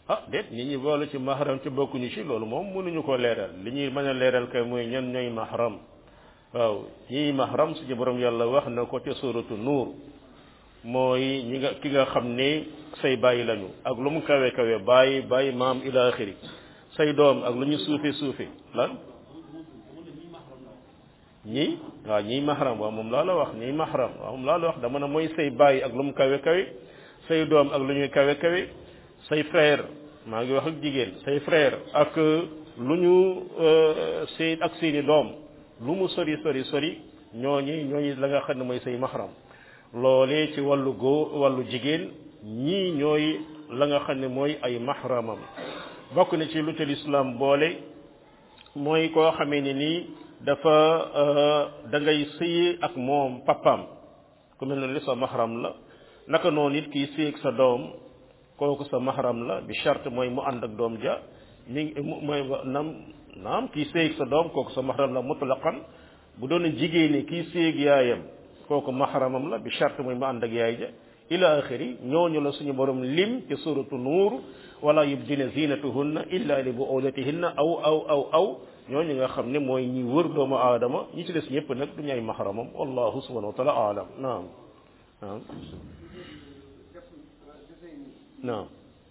ah déet nit ñi boole ci mahram ci bokkuñu ci loolu moom mënuñu ko leeral li ñuy mën a leeral kay mooy ñan ñooy mahram waaw ñii mahram suñu borom yàlla wax na ko ca suratu nuur mooy ñi nga ki nga xam ne say bàyyi lañu ak lu mu kawe kawe bàyyi bàyyi maam ila axiri say doom ak lu ñu suufe suufe lan ñii waaw ñii mahram waaw moom laa la wax ñii mahram waaw moom laa la wax dama ne mooy say bàyyi ak lu mu kawe kawe say doom ak lu ñuy kawe kawe say frère maa ngi wax ak jigéen say frère ak lu ñu seen ak seeni doom lu mu sori sori sori ñooñi ñooñi la nga xam ne mooy say mahram loolee ci wàllu góor wàllu jigéen ñii ñooy la nga xam ne mooy ay mahramam bokk na ci lu ca lislaam boole mooy koo xamee ne nii dafa da ngay sëyi ak moom papaam ku mel ne li sa mahram la naka noonu it kii sëy ak sa doom kooku sa mahram la bi charte mooy mu ànd ak doom ja mi mooy nam naam kii sëy ak sa doom kooku sa mahram la mutlaqan bu doon jigéen ni kii sëy ak yaayam kooku mahramam la bi charte mooy mu ànd ak yaay ja ila axiri ñooñu la suñu borom lim ci suratu nuur wala yubdina zinatuhunna illa li buulatihinna aw aw aw aw ñooñu nga xam ne mooy ñi wër doomu aadama ñi ci des ñëpp nag du ñay mahramam wallahu subhanahu wa taala alam naam naam naam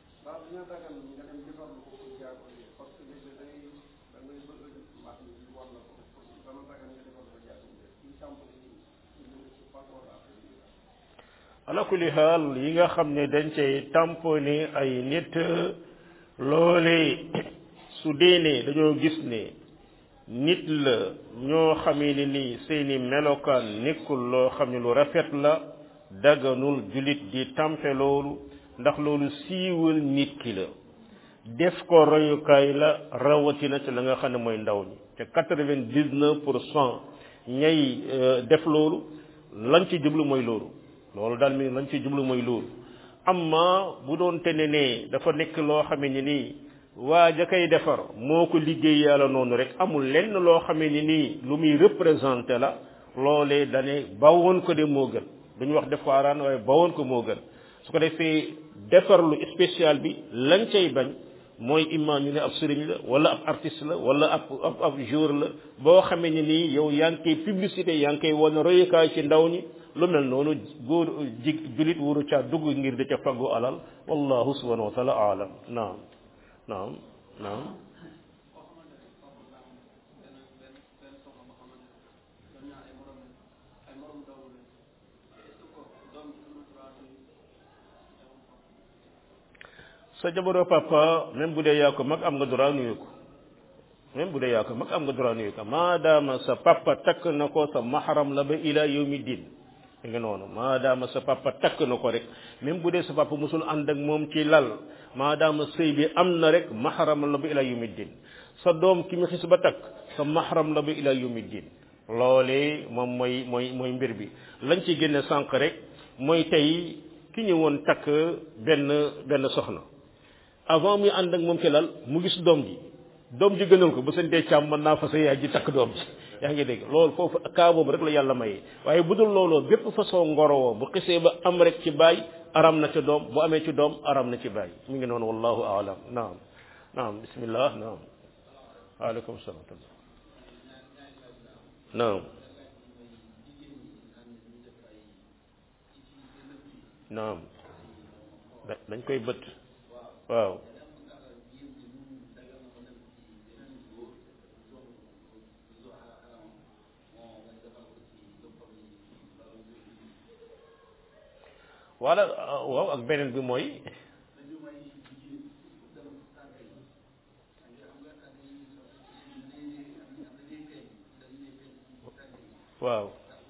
ala kulli xaal yi nga xam ne dañ cay tamponné ay nit loolee su dee ne dañoo gis ne nit la ñoo xamee ne nii seeni melokaan nekkul loo xam ne lu rafet la daganul jullit di tampe loolu ndax loolu siiwal nit ki la def ko royukaay la rawatina ci la nga xam ne mooy ndaw ñi te quatre-vingt-dix-neuf pour cent ñay def loolu lañ ci jublu mooy loolu loolu daal mi lañ ci jublu mooy loolu amma bu doon te ne ne dafa nekk loo xamee ni nii waa ja koy defar moo ko liggéey yàlla noonu rek amul lenn loo xamee ni nii lu muy représenté la loolee dane bawoon ko de moo gën duñu wax def ko araan waaye bawoon ko moo gën su ko defee defar lu spécial bi lañ cay bañ mooy imam ñu ne ab sëriñ la wala ab artiste la wala ab ab ab jour la boo xamee ni nii yow yaa ngi koy publicité yaa ngi koy wane royukaay ci ndaw ñi lu mel noonu góor ji julit wuru caa dugg ngir di ca faggu alal wallahu subhanahu wa taala aalam naam naam naam sa jabaroo papa même bu dee yaa ko mag am nga droit nuyu ko même bu dee yaa ko mag am nga droit nuyu ko maadaama sa papa takk na ko sa mahram la ba ila yawmi din da nga noonu maadaama sa papa takk na ko rek même bu dee sa papa musul ànd ak moom ci lal maadaama sëy bi am na rek mahram la ba ila yawmi din sa doom ki mu xis ba takk sa mahram la ba ila yawmi din loolee moom mooy mooy mooy mbir bi lañ ci génne sànq rek mooy tey ki ñëwoon takk benn benn soxna avant muy ànd ak moom ci lal mu gis doom ji doom ji gënal ko ba seen dee càmm mën naa fa sa yaay ji takk doom ji yaa ngi dégg loolu foofu kaa boobu rek la yàlla maye waaye bu dul looloo bépp façon ngorowoo bu xisee ba am rek ci baay aram na ci doom bu amee ci doom aram na ci baay mi ngi noonu wallahu aalam naam naam bismillah naam waaleykum salaam naam naam dañ koy bët waaw wala waaw ak beneen bi mooy waaw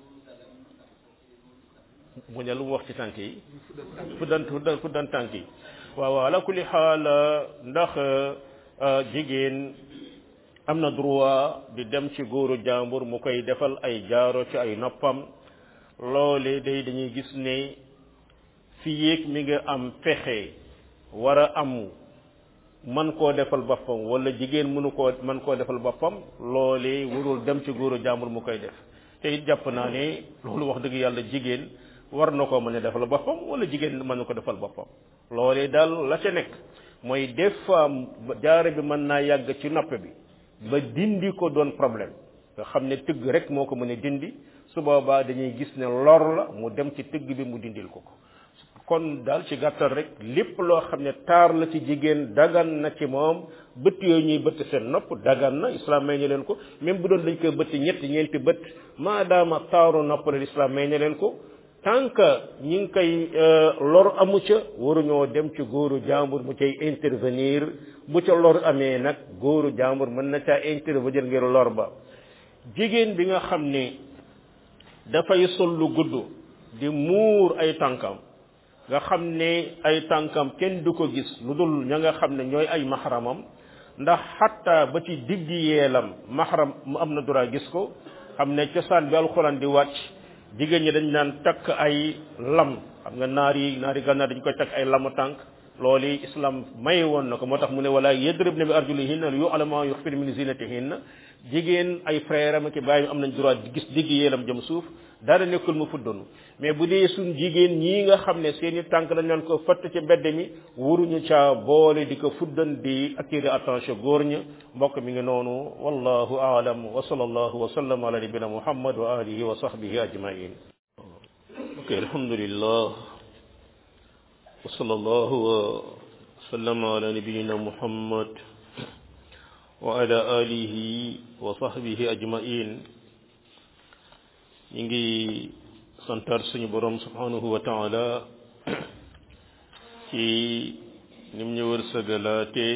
mu ne lu mu wax ci tànk yi fuddan fuddan fuddan tànk yi waaw waaw ala kulli xaal ndax jigéen am na droit di dem ci góoru jàmbur mu koy defal ay jaaro ci ay noppam loole day dañuy gis ne fi yéeg mi nga am pexe war a am man koo defal boppam wala jigéen mënu koo man koo defal boppam loole warul dem ci góoru jàmbur mu koy def te it jàpp naa ne loolu wax dëgg yàlla jigéen war na koo mën a defal boppam wala jigéen mën na ko defal boppam loolee daal la ca nekk mooy des fois jaaro bi mën naa yàgg ci nopp bi ba dindi ko doon problème nga xam ne tëgg rek moo ko mën a dindi su boobaa dañuy gis ne lor la mu dem ci tëgg bi mu dindil ko ko kon daal ci gàttal rek lépp loo xam ne taar la ci jigéen dagan na ci moom bët yooyu ñuy bëtt seen nopp dagan na islam may ñu leen ko même bu doon dañ koy bëtt ñetti ñeenti bët maadaama taaru nopp la islam may ñu leen ko tant que ñi ngi koy lor amu ca waruñoo dem ci góoru jàmbur mu cay intervenir bu ca lor amee nag góoru jàmbur mën na caa intervenir ngir lor ba jigéen bi nga xam ne dafay sol lu gudd di muur ay tànkam nga xam ne ay tànkam kenn du ko gis lu dul ña nga xam ne ñooy ay maxaramam ndax xatta ba ci diggi yeelam maxaram mu am na droit gis ko xam ne cosaan bi alxuraan di wàcc jigéen ñi dañ naan takk ay lam xam nga naar yi naari gànnaar dañ koy takk ay lamu tànk loolu islam may woon na ko moo tax mu ne wala yadribna bi arjulihinna li yu'lama yukhfina min zinatihinna jigéen ay frère am ak bàyyi am nañ droit di gis digg yeelam jëm suuf dara nekkul mu fuddanu mais bu dee suñ jigéen ñii nga xam ne seeni tànk dañ leen ko fatt ci mbedd mi waruñu caa boole di ko fuddan di attirer attention góor ña mbokk mi ngi noonu wallahu aalam wa sallallahu wa sallam ala nabina muhammad wa alihi wa sahbihi ajmain ok alhamdulillah wa sallallahu wa sallam ala nabiyina muhammad wa ala alihi wa sahbihi ajmain ñi ngi santar suñu borom subhanahu wa taala ci nim ñu wërsëgalaate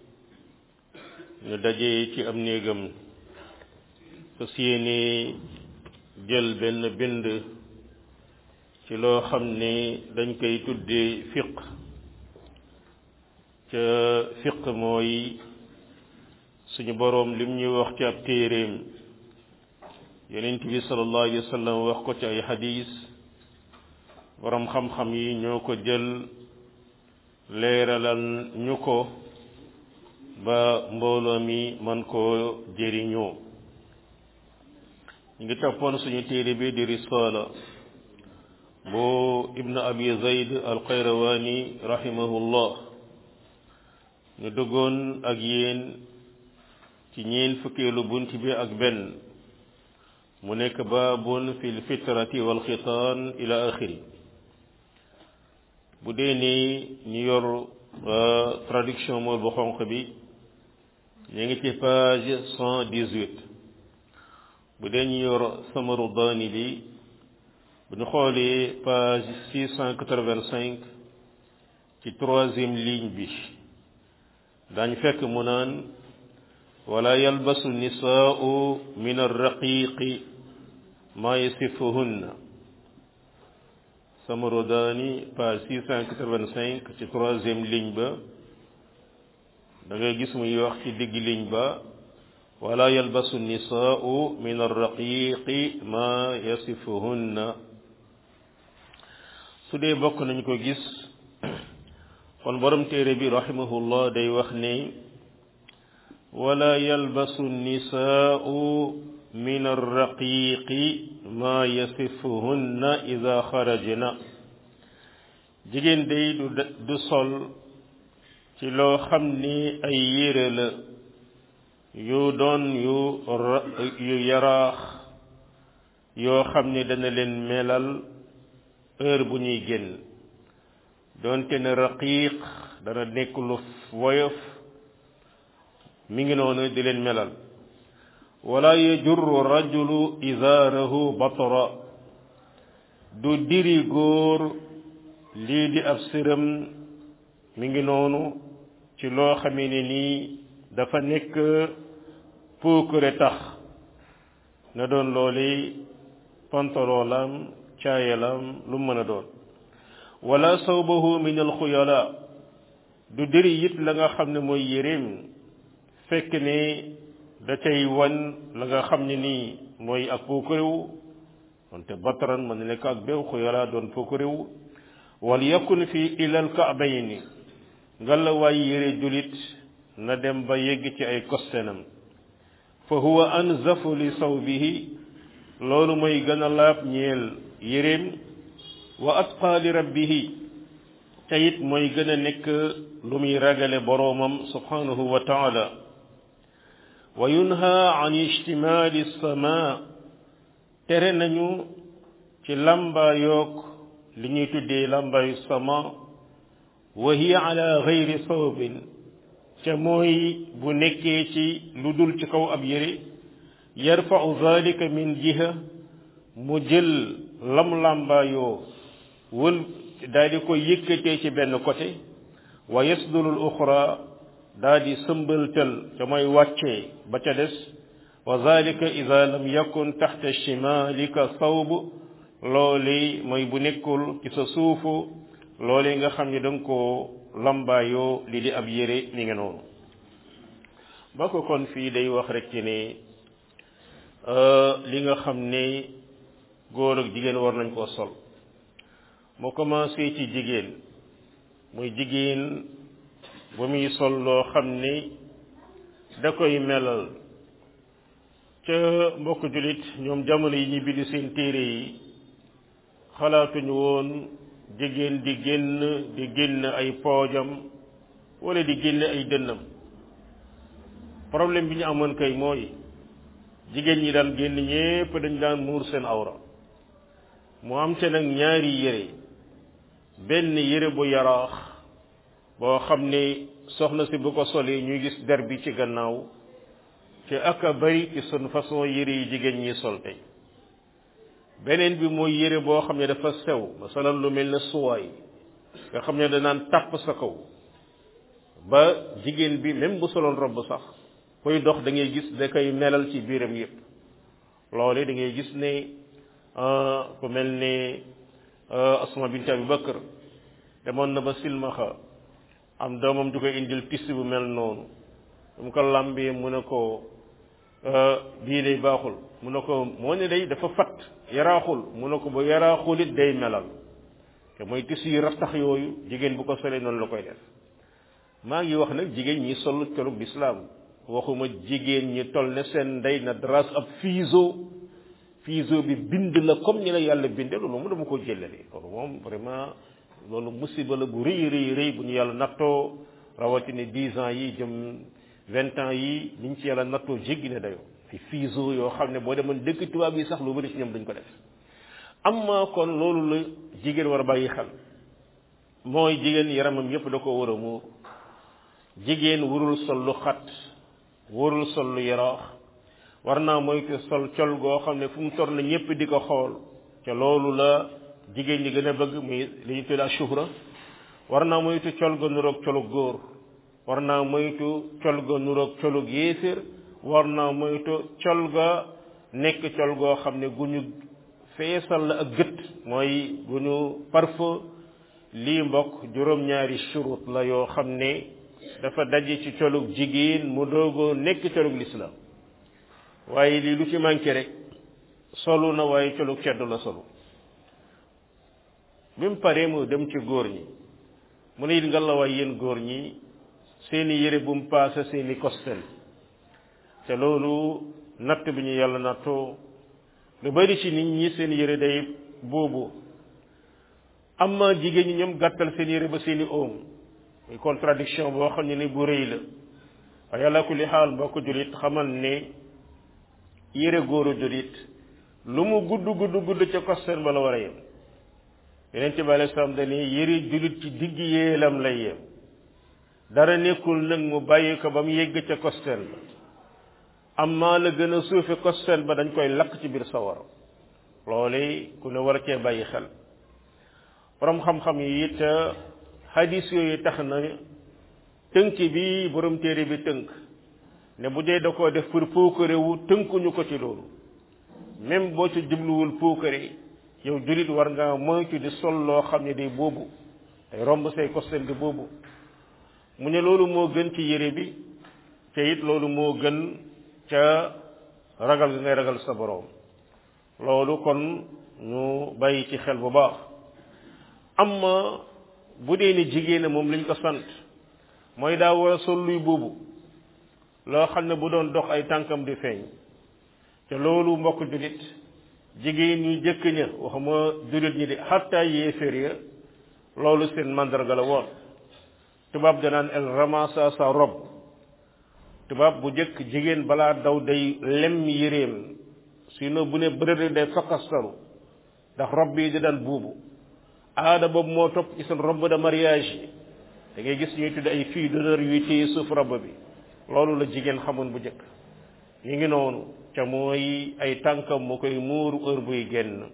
ñu daje ci am néegam fas yéene jël benn bind ci loo xam ne dañ koy tuddee fiq ca fiq mooy suñu boroom lim ñuy wax ci ab téeréem yonent bi sallallahu alayhi wa sallam wax ko ci ay xadis boroom xam-xam yi ñoo ko jël leeralal ñu ko ba mbooloo mi man koo jëriñoo ñu ngi toppoon suñu téere bi di risala bu ibnu abi zayd al qayrawani rahimahullah ñu duggoon ak yéen ci ñeen fukkeelu bunt bi ak benn mu nekk baabun fi lfitrati walxitaan ila axiri bu dee ni ñu yor traduction mool bu xonq bi ñu ngi ci page cent dix-huit bu dee ñu yor samaru daani bi bu ñu xoolee page six cent quatre-vingt-cinq ci troisième ligne bi daañu fekk mu naan wala yalbasu nisaau min arraqiqi ma yasifuhunna samarodani page six cent quatre-vingt-cinq ci troisième ligne ba da ngay gis muy wax ci digg ligne ba wala yalbasu nisaau min arraqiqi ma yasifuhunna su dee bokk nañ ko gis kon borom téere bi rahimahullah day wax ne wala yalbasu nisaau min arraqiqi ma yasifuhunna ida xarajna jigéen day du du sol ci loo xam ni ay yére la yu doon yu yu yaraax yoo xam ni dana leen melal heure bu ñuy génn doonte ne raqiq dana nekk lu woyof mi ngi noonu di leen melal wala yajurru rajulu izaarahu batra du diri góor lii di ab sëram mi ngi noonu ci loo xamee ne nii dafa nekk puukure tax na doon looli pantaloolam caayalam lu mën a doon wala sawbahu min alxuyala du diri it la nga xam ne mooy yéreem fekk ne da cay wan la nga xam ne nii mooy ak puukarewu wante batran mën na nekk ak beew xuyala doon puukarewu wal yakun fi ilal kaabayni nga la waay yére julit na dem ba yegg ci ay kostenam fa huwa anzafu li sawbihi loolu mooy gën a laab ñeel yéreem wa atqa li rabbihi te it mooy gën a nekk lu muy ragale boroomam subhanahu wa taala wa yunha an ijtimaali sama tere nañu ci làmbaayoog li ñuy tuddee làmbaayu sama wa hiya ala gayri sawabin ca mooy bu nekkee ci lu dul ci kaw ab yére yarfau zalika min jiha mu jël lam làmbaayoo wël daal di ko yëkkatee ci benn côté wa yasdulul uxra daal di sëmbaltal ca mooy wàccee ba ca des wa zalika ida lam yakun taxta shimalika sawb loole mooy bu nekkul ci sa suufu loole nga xam ne da nga koo lambaayoo li di ab yére mi nga noonu ba ko kon fii day wax rek ci ne li nga xam ne góor ak jigéen war nañ koo sol moo commencé ci jigéen muy jigéen ba muy sol loo xam ne da koy melal ca mbokk jullit ñoom jamono yi ñu bind seen téere yi xalaatuñu woon jigéen di génn di génn ay poojam wala di génn ay dënnam problème bi ñu amoon kay mooy jigéen ñi daan génn ñépp dañ daan muur seen awra mu am te nag ñaari yére benn yére bu yaraax boo xam ne soxna si bu ko solee ñuy gis der bi ci gannaaw te ak a bari ci sun façon yére yi jigéen ñi sol tey beneen bi mooy yére boo xam ne dafa sew masalan lu mel ne suwaay nga xam ne danaan tàpp sa kaw ba jigéen bi même bu soloon robb sax koy dox da ngay gis da koy melal ci biiram yépp loole da ngay gis ne ku mel ne asma bint abi bakar demoon na ba silmaxa am doomam ju koy indil tissu bu mel noonu mu ko làmbee mu ne ko bii day baaxul mu ne ko moo ne day dafa fat yaraaxul mu ne ko ba yaraaxul it day melal te mooy tissu yi rastax yooyu jigéen bu ko solee noonu la koy def maa ngi wax nag jigéen ñi sol colug lislaam waxuma jigéen ñi toll ne seen ndey na dras ab fiiso fiiso bi bind la comme ni la yàlla binde loolu moom dama ko jëlale loolu moom vraiment loolu musiba la bu rëy rëy rëy bu ñu yàlla nattoo rawatina dix ans yi jëm vingt ans yi niñ ci yàlla nattoo jéggi ne dayoo fi fiiso yoo xam ne boo demoon dëkk tubaab yi sax lu bëri ci ñoom duñ ko def amma kon loolu la jigéen war a bàyyi xel mooy jigéen yaramam yépp da ko war a muur jigéen warul sol lu xat warul sol lu yaraax war naa moytu sol col goo xam ne fu mu tor na ñépp di ko xool ca loolu la jigéen ñi gën a bëgg muy li ñu tuddee shuhra war naa moytu col ga nuroog colug góor war naa moytu col ga nuroog colug yéeféer war naa moytu col ga nekk col goo xam ne gu ñu feesal la ak gët mooy gu ñu parfum lii mbokk juróom-ñaari shurut la yoo xam ne dafa daje ci colug jigéen mu doogoo nekk colug lislaam waaye lii lu ci manqué rek solu na waaye colug ceddu la solu bi mu paree mu dem ci góor ñi mu ne it nga la waay yéen góor ñi seeni yére bu mu paase seeni kostel te loolu natt bi ñu yàlla nattoo lu bari ci nit ñi seen yére day boobu amma jigéen ñi ñoom gàttal seen yére ba seeni oom muy contradiction boo xam ne ni bu rëy la waaye yàlla kulli xaal mbokk julit xamal ne yére góoru julit lu mu gudd gudd gudd ca kostel ba la war a yem yeneen ci bale sam dane yëri julit ci digg yéelam lay yem dara nekkul nag mu bàyyi ko ba mu yegg ca kostel ba amma la gën a suufe kostel ba dañ koy lakk ci biir sawara loole ku ne war cee bàyyi xel borom xam-xam yi it hadis yooyu tax na tënk bi borom téere bi tënk ne bu dee da koo def pour puukare wu tënkuñu ko ci loolu même boo ci jubluwul puukare yow julit war nga moytu di sol loo xam ne day boobu day romb say kostel di boobu mu ne loolu moo gën ci yére bi te it loolu moo gën ca ragal gi ngay ragal sa boroom loolu kon ñu bàyyi ci xel bu baax amma bu dee ni jigéen moom liñ ko sant mooy daa war a sol luy boobu loo xam ne bu doon dox ay tànkam di feeñ te loolu mbokk julit jigéen ñi jëkk ña waxuma julit ñi di xatta yéeféer ya loolu seen mandarga la woon tubaab danaan elle ramassa sa robe tubaab bu jëkk jigéen balaa daw day lem yéreem sinon bu ne bërëri day fakastaru ndax robe yi di daan buubu aada boobu moo topp ci seen robe de mariage yi da ngay gis ñuy tudd ay filles d'honneur yuy téye suuf robe bi loolu la jigéen xamoon bu jëkk ñu ngi noonu ca mooy ay tànkam mu koy muuru heure buy génn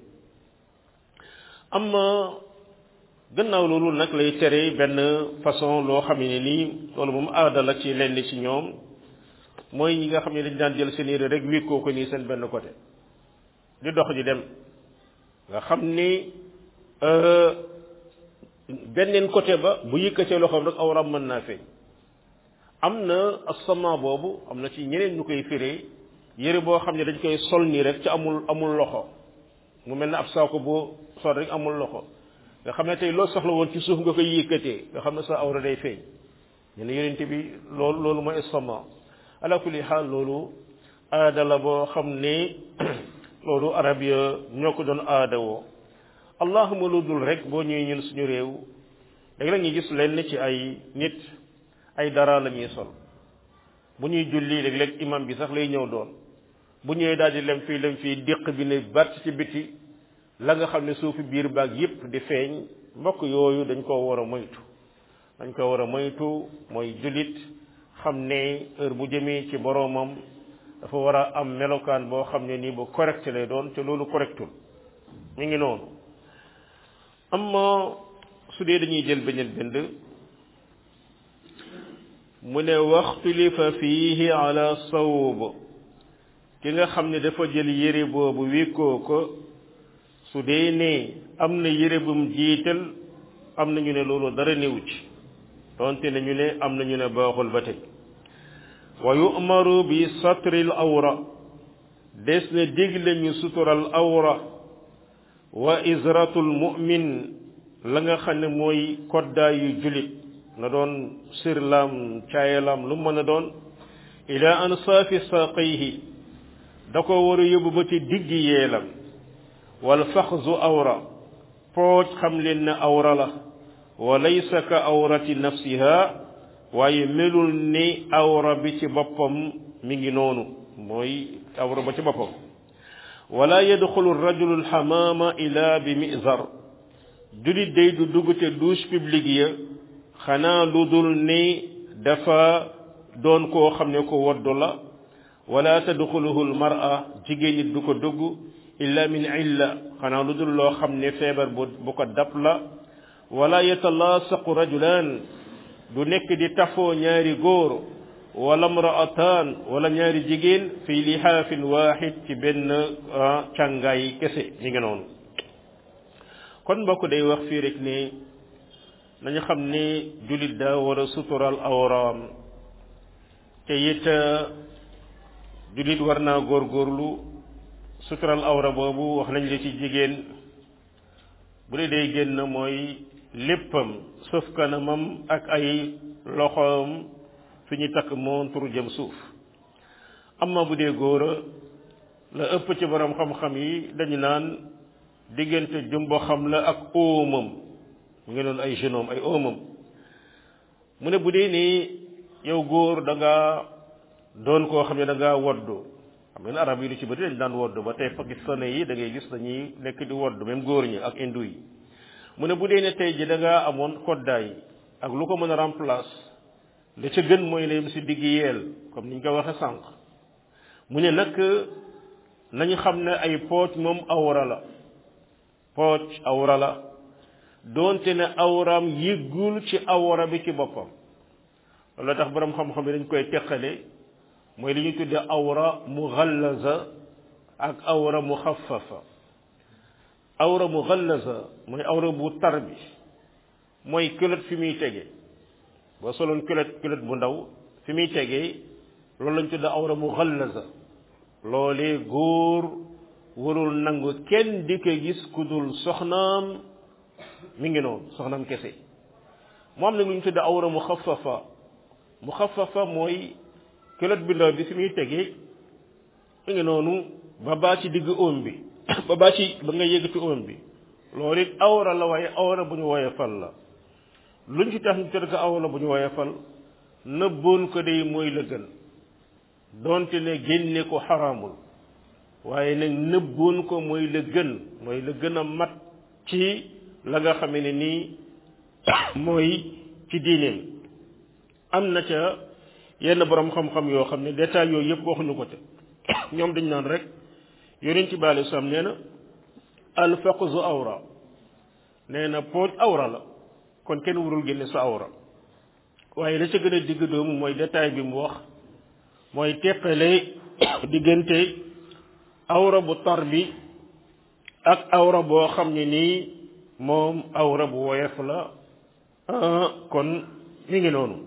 amma gannaaw loolu nag lay tere benn façon loo xam ne nii loolu moom aada la ci lenn ci ñoom mooy ñi nga xam ne dañ daan jël seen yére rek wékkoo ko nii seen benn côté di dox di dem nga xam ni benneen côté ba bu yëkkatee loxoom rek awram mën naa feeñ am na asama boobu am na ci ñeneen ñu koy firee yére boo xam ne dañ koy sol nii rek ci amul amul loxo mu mel ne ab saako boo sol rek amul loxo nga xam ne tey loo soxla woon ci suuf nga koy yëkkatee nga xam ne sa awra day feeñ ñu ne yonente bi loolu loolu mooy asama ala kulli xaal loolu aada la boo xam ne loolu arab ya ñoo ko doon aada woo allahuma lu dul rek boo ñëwee ñun suñu réew léegi la ñuy gis lenn ci ay nit ay dara la ñuy sol bu ñuy julli léeg-léeg imam bi sax lay ñëw doon bu ñëwee daal di lem fii lem fii déq bi ne bàtt ci biti la nga xam ne suufi biir baag yépp di feeñ mbokk yooyu dañ koo war a moytu dañ ko war a moytu mooy jullit xam ne heure bu jëmee ci boroomam dafa war a am melokaan boo xam ne nii bu correct lay doon te loolu correctul ñu ngi noonu amma su dee dañuy jël beneen bind mu ne waxtulifa fiihi ala sawb ki nga xam ne dafa jël yére boobu wékkoo ko su dee ne am na yére bum jiital am na ñu ne loolu dara néew ci donte ne ñu ne am na ñu ne baaxul ba tey wa yu'maru bi satril awra des na digle ñu sutural awra wa izratul mu'min la nga xam ne mooy koddaa yu julit na doon sirlam caayalam lu mën a doon ila ansaafi saqayhi da ko war a yóbbu ba ci diggi yeelam wal faxzu awra pooj xam leen ne awra la wa laysa ka awrati nafsiha waaye melul ni awra bi ci boppam mi ngi noonu mooy awra ba ci boppam wala yadxulu rajulu alxamaama ila bi mizar julit day du dugg te douche publique ya xanaa lu dul ni dafa doon koo xam ne ko woddu la wala tadxuluhu almara jigéen nit du ko dugg illa min illa xanaa lu dul loo xam ne feebar bu bu ko dab la wala yatalaasaqu rajulaan du nekk di tafoo ñaari góor wala mraataan wala ñaari jigéen fi lihaafin waaxid ci benn càngaay kese ñi ngi noonu kon mbokk day wax fii rek ne nañu xam ne jullit daa war a sutural awraam te it jullit war naa góorgóorlu sutural awra boobu wax nañ la ci jigéen bu dee day génn mooy léppam sauf kanamam ak ay loxoom fi ñu takk montre jëm suuf amma bu dee góora la ëpp ci borom xam-xam yi dañu naan diggante jumbo xam la ak óomam mu ngi doon ay genoom ay óomam mu ne bu dee nii yow góor da nga doon koo xam ne da ngaa woddu xam ngeen arab yi lu ci bëri dañ daan woddu ba tey pakistanais yi da ngay gis dañuy nekk di woddu même góor ñi ak hindu yi mu ne bu dee ne tey ji da ngaa amoon koddaay ak lu ko mën a remplace li ca gën mooy layem si digg yeel comme ni ñu ko waxe sànq mu ne nag nañu xam ne ay pooc moom awra la pooc awra la doonte ne awraam yëggul ci awra bi ci boppam loolu tax borom xam-xam yi dañ koy teqale mooy li ñuy tuddee awra mughallaza ak awra mukhaffafa awra mughallaza mooy awra bu tar bi mooy culotte fi muy tege boo soloon culotte culotte bu ndaw fi muy tegee loolu lañ tuddee awra mughallaza loolee góor warul nangu kenn di ko gis ku dul soxnaam mi ngi noonu soxnaam kese mu am nag lu ñu tuddee awra mukhaffafa mukhaffafa mooy culotte bi ndaw bi fi muy tegee mi ngi noonu ba baa ci digg oom bi ba baa ci ba nga yëg ci oom bi loolu it awra la waaye awra bu ñu woyefal la luñ ci tax ñu tër ko awra bu ñu woyefal nëbboon ko day mooy la gën donte ne génne ko xaraamul waaye nag nëbboon ko mooy la gën mooy la gën a mat ci la nga xamee ne nii mooy ci diineem am na ca yenn borom xam-xam yoo xam ne détail yooyu yëpp waxuñu ko te ñoom dañ naan rek yonent bi alei salaam nee na alfaqzu awra nee na pooj awra la kon kenn warul génne sa awra waaye la ca gën a digg doomu mooy détail bi mu wax mooy teqale diggante awra bu tar bi ak awra boo xam ne nii moom awra bu woyof la kon mi ngi noonu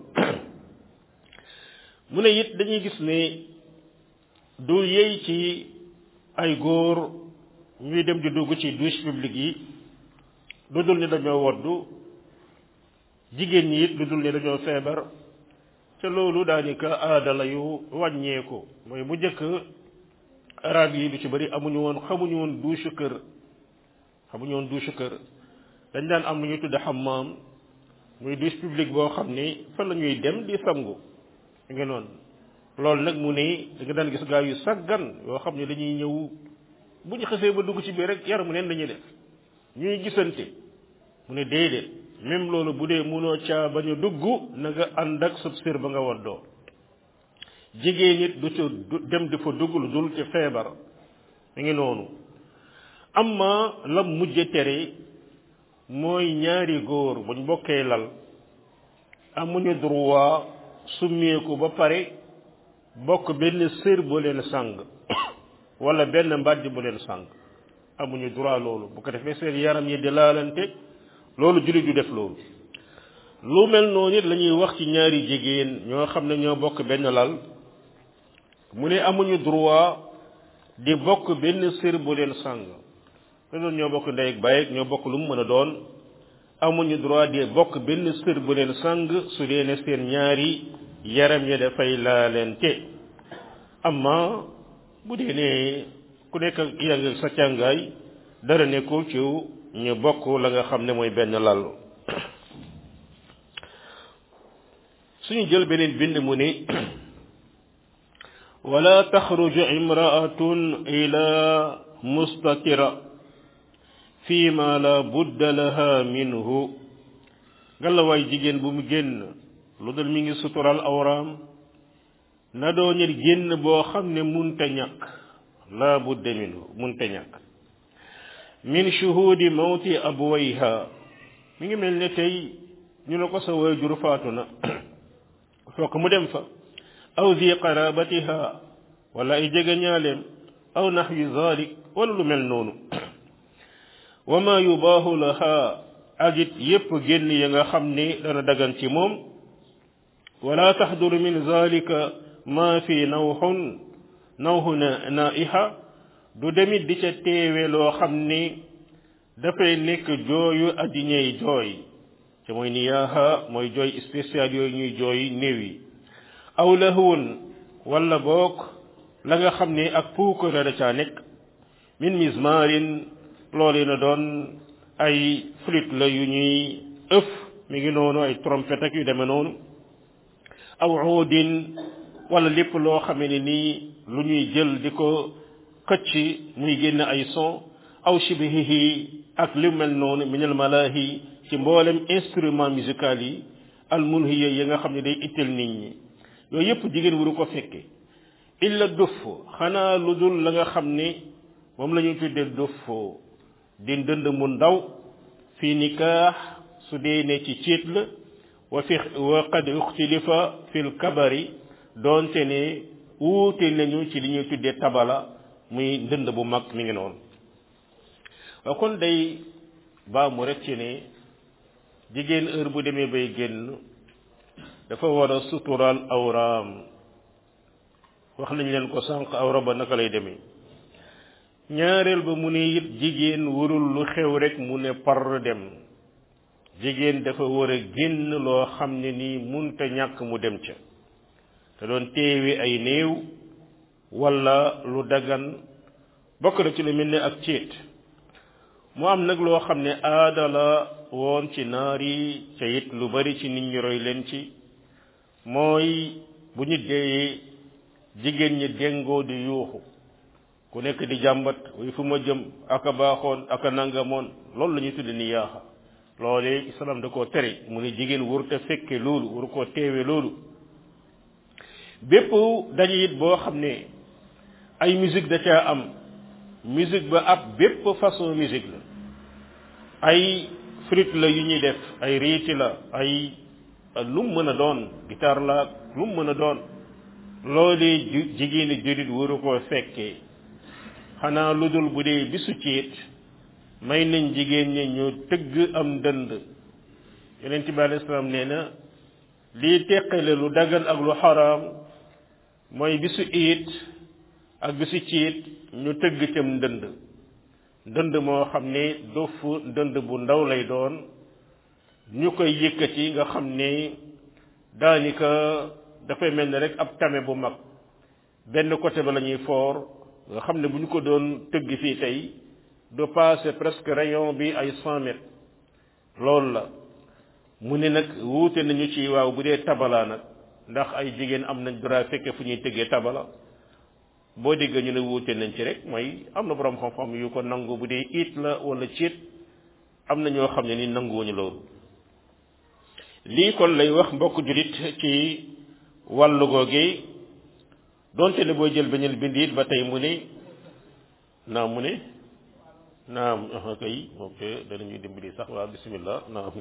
mu ne it dañuy gis ne du yey ci ay góor ñuy dem di dugg ci douche publique yi lu dul ni dañoo woddu jigéen ñi it lu dul ni dañoo feebar te loolu daanaka aada la yu wàññeeku mooy bu njëkk arab yi lu ci bari amuñu woon xamuñu woon douche kër xamuñu woon douche kër dañ daan am lu ñuy tudde xammaam muy douche publique boo xam ni fa la ñuy dem di sangu mi ngi noonu loolu nag mu ne da nga daan gis gaa yu saggan yoo xam ne dañuy ñëw bu ñu xasee ba dugg ci biir rek yaramu neen dañuy def ñuy gisante mu ne déedéet même loolu bu dee mënoo caa bañ a dugg na nga ànd ak sab sër ba nga waddoo jigéen nit du ca dem di fa dugg lu dul ci feebar mi ngi noonu amma la mujje tere mooy ñaari góor buñ bokkee lal amuñu droit summeeku ba pare bokk benn sër bu leen sàng wala benn mbàjj bu leen sàng amuñu droit loolu bu ko defee seen yaram yi di laalante loolu jullit du def loolu lu mel noonu it la ñuy wax ci ñaari jigéen ñoo xam ne ñoo bokk benn lal mu ne amuñu droit di bokk benn sër bu leen sàng te doon ñoo bokk ndey ak baay ñoo bokk lu mu mën a doon amuñu droit di bokk benn sër bu leen sàng su dee ne seen ñaari yaram ya dafay laalente amma bu dee ne ku nekk yaa ngi sa càngaay dara nekkul ci ñu bokk la nga xam ne mooy benn lal suñu jël beneen bind mu ni wala taxruju imraatun ila mustatira fi ma la budda laha minhu ngalawaay jigéen bu mu génn lu dul mi ngi sutural awraam na doo ñet génn boo xam ne munta ñàkk la budda minhu munta ñàkk min shuhudi mawti abwayha mi ngi mel ne tey ñu ne ko sa waajur faatu na fokk mu dem fa aw zi qarabatiha wala ay jege ñaaleem aw naxwi zalik wala lu mel noonu wa ma yubaahu laha ak it yépp génn ya nga xam ni dana dagan ci moom wala taxduru min zalika ma fi nawxun nawxu na naiha du demit di ca teewe loo xam ni dafay nekk jooyu addiñey jooy te mooy niyaaha mooy jooy spécial yooyu ñuy jooy néew yi aw lahwun wala boog la nga xam ne ak puukare da caa nekk min mismarin loolu na doon ay flûte la yu ñuy ëf mi ngi noonu ay trompette ak yu demee noonu aw uudin wala lépp loo xamee ne nii lu ñuy jël di ko xëcc muy génn ay son aw shibihihi ak li mel noonu minal malahi ci mboolem instrument musical yi al munhiya yi nga xam ne day ittel nit ñi yooyu yëpp jigéen waru ko fekke illa duff xanaa lu dul la nga xam ne moom la ñuy tuddee duff di ndënd mu ndaw fi nikaax su dee ne ci ciit la wa fi wa qad uxtilifa fil kabari doonte ne wuute nañu ci li ñuy tuddee tabala muy ndënd bu mag mi ngi noonu waaw kon day baa mu rek ci ne jigéen heure bu demee bay génn dafa war a suturaal awraam wax nañ leen ko sànq awra ba naka lay demee ñaareel ba mu ne it jigéen warul lu xew rek mu ne par dem jigéen dafa war a génn loo xam ne nii munta ñàkk mu dem ca te doon teewi ay néew wala lu dagan bokk na ci lu mel ne ak céet mu am nag loo xam ne aada la woon ci naar yi ca it lu bari ci nit ñi roy leen ci mooy bu ñu deeyee jigéen ñi déngoo di yuuxu ku nekk di jàmbat way fu ma jëm aka baaxoon aka nangamoon loolu la ñuy tudde ni yaaxa loolee islam da koo tere mu ne jigéen waru te fekke loolu waru koo teewe loolu bépp daje it boo xam ne ay musique da caa am musique ba ab bépp façon musique la ay flûte la yu ñuy def ay riiti la ay lu mu mën a doon guitare la lu mu mën a doon loolee jigéeni jurit waru koo fekkee xanaa lu dul bu dee bisu ciit may nañ jigéen ñi ñu tëgg am dënd yonent bi alayhi salaam nee na lii teqale lu dagan ak lu xaraam mooy bisu iit ak bisu ciit ñu tëgg cam ndënd ndënd moo xam ne dofu ndënd bu ndaw lay doon ñu koy yëkkati nga xam ne daanaka dafay mel ne rek ab tame bu mag benn côté ba la ñuy foor nga xam ne bu ñu ko doon tëgg fii tey du passé presque rayon bi ay cent mètres loolu la mu ne nag wuute nañu ci waaw bu dee tabala nag ndax ay jigéen am nañ droit fekke fu ñuy tëggee tabala boo déggee ñu ne wuute nañ ci rek mooy am na borom xam-xam yu ko nangu bu dee it la wala ciit am na ñoo xam ne ni nanguwuñu loolu lii kon lay wax mbokk julit ci wàllu googi donte ne boo jël beneen bind it ba tey mu ne naam mu ne naam kay ok danañuy dimbali sax waaw bismillah naam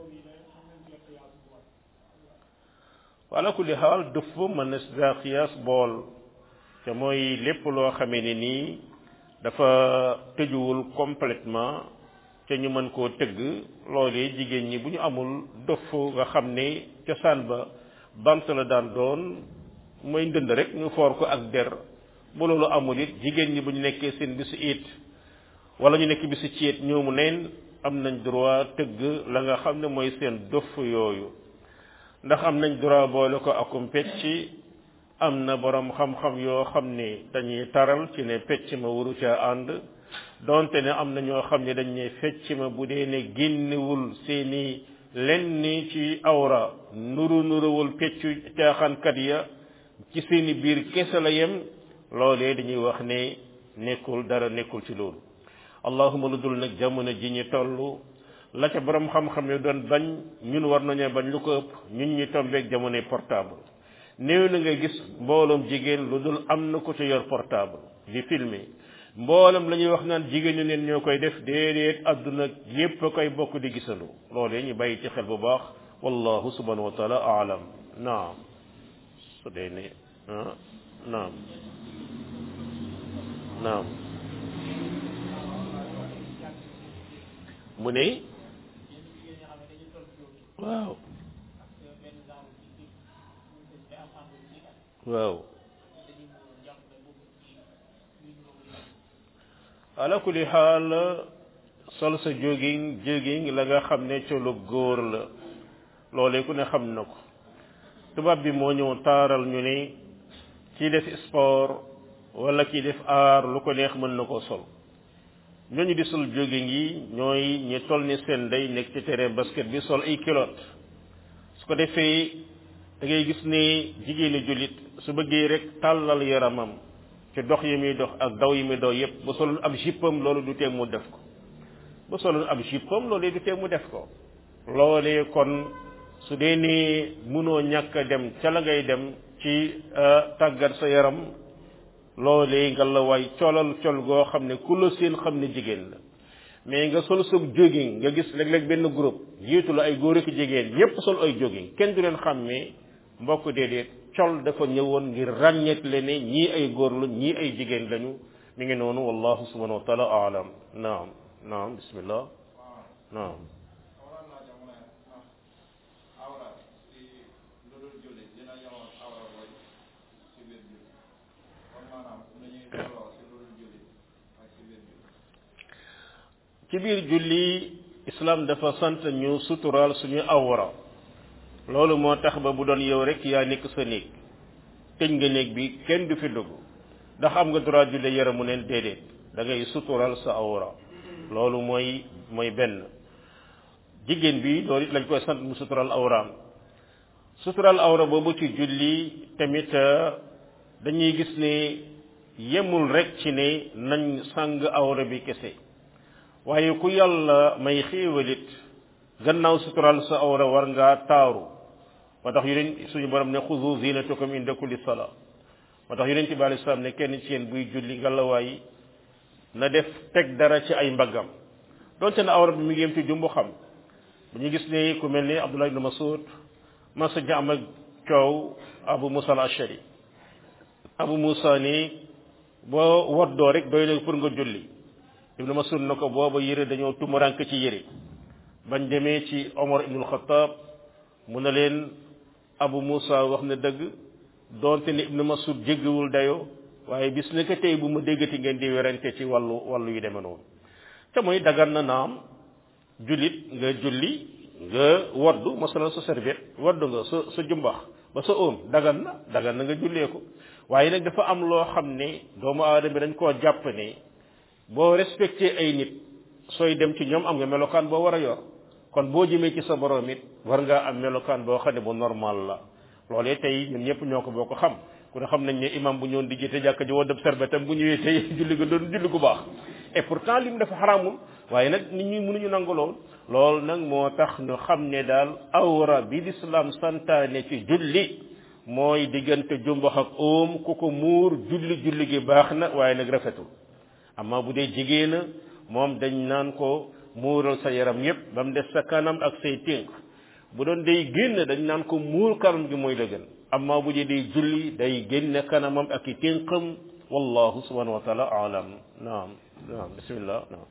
wala kulli xaal dafa mën na daa xiyaas bool te mooy lépp loo xamee ne nii dafa tëjuwul complètement te ñu mën koo tëgg loolee jigéen ñi bu ñu amul dof nga xam ne cosaan ba bant la daan doon mooy ndënd rek ñu foor ko ak der bu loolu amul it jigéen ñi bu ñu nekkee seen bisu it wala ñu nekk bisu ciit ñoomu neen am nañ droit tëgg la nga xam ne mooy seen dof yooyu ndax am nañ droit boole ko akum pecc am na borom xam-xam yoo xam ne dañuy taral ci ne pecc ma waru caa ànd donte ne am na ñoo xam ne dañ ne fecc ma bu dee ne génnewul seeni lenn ci awra nuru nuruwul peccu caaxaankat ya ci seeni biir kese la yem loolee dañuy wax ne nekkul dara nekkul ci loolu allahuma lu dul nag jamono ji ñu toll la ca borom xam-xam yi doon bañ ñun war nañoo bañ lu ko ëpp ñun ñu tombeeg jamonoy portable néew na nga gis mbooloom jigéen lu dul am na ko ci yor portable di filmer mboolam la ñuy wax naan jigéen ñu neen ñoo koy def déedéet adduna yépp a koy bokk di gisandoo loolee ñu bàyyi ci xel bu baax wallahu subhanahu wa taala aalam naam su dee ne ah naam naam mu ne waaw waaw ala kulli xaal sol sa jogging jogging la nga xam ne colu góor la loolee ku ne xam na ko tubaab bi moo ñëw taaral ñu ne kii def sport wala kii def aar lu ko neex mën na koo sol ñooñu di sol jogging yi ñooy ñi toll ni seen day nekk ci terrain basket bi sol ay culotte su ko defee da ngay gis ne jigéeni jullit su bëggee rek tàllal yaramam ci dox yi muy dox ak daw yi muy daw yépp bu solul ab jippam loolu du tee mu def ko bu solul ab jippam loolu du tee mu def ko loolee kon su dee ni mënoo ñàkk a dem ca la ngay dem ci tàggat sa yaram loolee nga la waay colal col goo xam ne ku la seen xam ne jigéen la mais nga sol sa jogging nga gis léeg-léeg benn groupe jiitu la ay góor ak jigéen ñépp sol ay jogging kenn du leen xàmmee mbokk déedéet col dafa ñëwoon ngir ràññeet le ne ñii ay góor la ñii ay jigéen lañu mi ngi noonu wallahu subhanahu wa taala aalam naam naam bismillah naam ci biir julli islam dafa sant ñu suturaal suñu awra loolu moo tax ba bu doon yow rek yaa nekk sa néeg tëj nga néeg bi kenn du fi dugg ndax am nga droit julli yaramu neen déedéet da ngay suturaal sa awra loolu mooy mooy benn jigéen bi loolu it lañ koy sant mu sutural awraam sutural awra boobu ci julli tamit dañuy gis ne yemul rek ci ne nañ sàng awra bi kese waaye ku yàlla may xéewalit gannaaw sutural sa awra war ngaa taaru moo tax yeneen suñu borom ne xudu zinatakum inda kulli sala moo tax yonent bi alayhi salaam ne kenn ci yéen buy julli ngalawaay na def teg dara ci ay mbaggam donte na awra bi mi ngi yem ci jumbu xam dañu gis ne ku mel ni Abdullah ibn Mas'ud masa ja am ak coow Abu Musa al-Ashari Abu Musa ni boo woddoo rek doy na pour nga julli ibn Mas'ud na ko booba yére dañoo tumurank ci yére bañ demee ci Omar ibn al-Khattab mu ne leen Abu Musa wax na dëgg donte ni ibn Mas'ud jéggiwul dayoo waaye bis ne ko tey bu ma déggati ngeen di werante ci wàllu wàllu yu demee noonu te mooy dagan na naam jullit nga julli nga waddu masalan sa serviette waddu nga sa sa jumbax ba sa oom dagan na dagan na nga jullee ko waaye nag dafa am loo xam ne doomu aadama bi dañ koo jàpp ne boo respecté ay nit sooy dem ci ñoom am nga melokaan boo war a yor kon boo jëmee ci sa borom it war ngaa am melokaan boo xam ne bu normal la loolee tey ñun ñëpp ñoo ko boo ko xam ku ne xam nañ ne imam bu ñëwoon di jiite jàkka ji waddab serbetam bu ñëwee tey julli ga doon julli gu baax et pourtant lim dafa xaramul waaye nag nit ñi mënuñu nangu lool loolu nag moo tax ñu xam ne daal awra bi l'islam santaane ci julli mooy diggante jumbax ak oom ku ko muur julli julli gi baax na waaye nag rafetul amma bu dee jigéena moom dañ naan ko muural sa yaram yépp ba mu des sa kanam ak say ténk bu doon day génn dañ naan ko muur kanam gi mooy la gën amma bu dee day julli day génne kanamam ak i ténkam wallahu subhanahu wa taala alam naam naam bismillah naam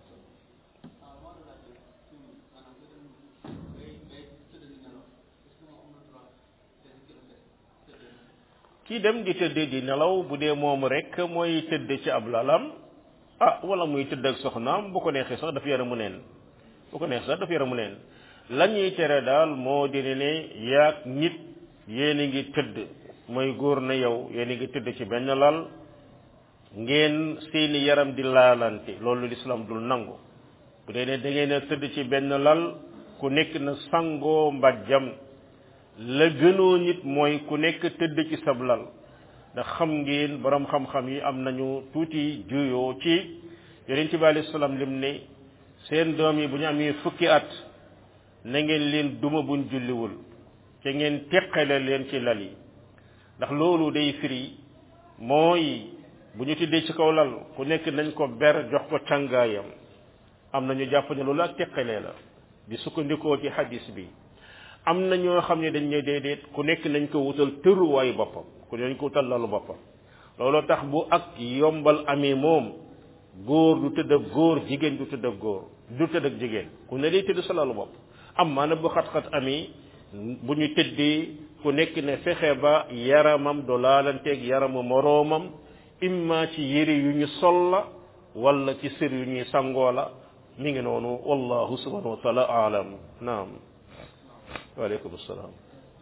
kii dem di tëdd di nelaw bu dee moom rek mooy tëdd ci ab lalam ah wala muy tëdd ak soxnaam bu ko neexee sax dafa yaramu neen bu ko neexee sax dafa yaramu neen la ñuy tere daal moo di ne yaag nit yéen a ngi tëdd mooy góor na yow yéen a ngi tëdd ci benn lal ngeen seeni yaram di laalante loolu lislaam dul nangu bu dee ne da ngeen a tëdd ci benn lal ku nekk na sangoo mbàjjam la gënoo nit mooy ku nekk tëdd ci sab lal ndax xam ngeen borom xam-xam yi am nañu tuuti juyoo ci yonent bi alayhi salaam lim ne seen doom yi bu ñu amee fukki at na ngeen leen duma buñ julliwul te ngeen teqale leen ci lal yi ndax loolu day firi mooy bu ñu tëddee ci kaw lal ku nekk nañ ko ber jox ko càngaayam am na ñu jàpp ne loolu ak teqalee la di sukkandikoo ci hadis bi am na ñoo xam ne dañ ne déedéet ku nekk nañ ko wutal tëruwaayu boppam ku nañ ko wutal lalu boppam looloo tax bu ak yombal amee moom góor du tëdd ak góor jigéen du tëdd ak góor du tëdd ak jigéen ku ne day tëdd sa lalu bopp am maana bu xat-xat amee bu ñu tëddee ku nekk ne fexe ba yaramam do laalanteeg yaramu moroomam imma ci yére yu ñu sol la wala ci sër yu ñuy sangoo la mi ngi noonu wallahu subhanahu wa taala alam naam waaleykum salaam